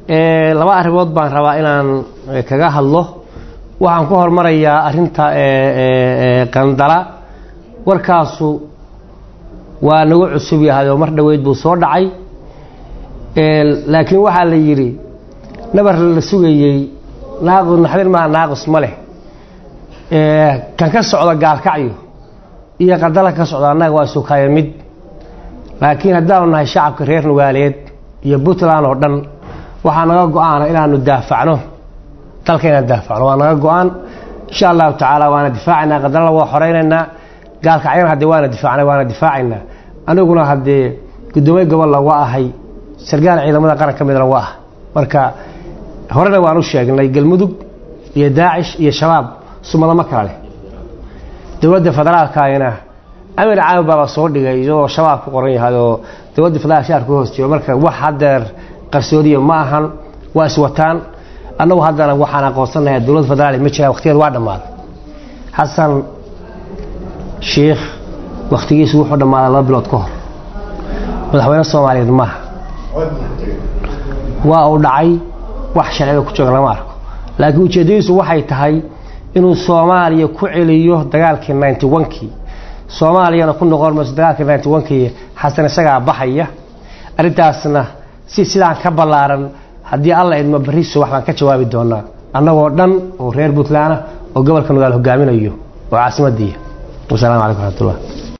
laba arrimood baan rabaa inaan kaga hadlo waxaan ku hormarayaa arrinta qandala warkaasu waa nagu cusub yahay oo mar dhoweyd buu soo dhacay laakiin waxaa la yidhi nabar la sugayey naaqus naxdin maa naaqus ma leh kan ka socda gaalkacyo iyo qandala ka socda annaga waa sukaya mid laakiin haddaanu nahay shacabka reer nugaaleed iyo puntland oo dhan waxaa naga go-aana inaanu daafacno dalka inaan daafacno waa naga go-aan insha allahu tacaala waana difaacaynaa qandalana waa xoreynaynaa gaalkacyana haddee waana difaacnay waana difaacaynaa aniguna haddee guddoomiye gobolla waa ahay sargaal ciidamada qaran ka midna waa ah marka horena waan u sheegnay galmudug iyo daacish iyo shabaab sumadama kala leh dowladda federaalkaayna amir caami baaba soo dhigay iyadoo shabaab ku qoran yahay oo dowladda federaalk shaar ku hoos jiro marka wax haddeer qarsoodiya ma ahan waa iswataan annagu haddana waxaan aqoonsanayaa dowladda federaal ma jiraan waqtigeed waa dhammaaday xasan sheikh wakhtigiisu wuxuu dhammaaday laba bilood ka hor madaxweyne soomaaliyeed maaha waa uu dhacay wax sharciga ku jooga lama arko laakiin ujeeddadiisu waxay tahay inuu soomaaliya ku celiyo dagaalkii ninety onkii soomaaliyana ku noqon mayso dagaalkii ninety onkii xasan isagaa baxaya arrintaasna si sidaan ka ballaaran haddii alla idmo barri subax baan ka jawaabi doonaa annagoo dhan oo reer puntland ah oo gobolka nugaal hogaaminayo oo caasimaddiiya wasalaamu calaykum raxmatullah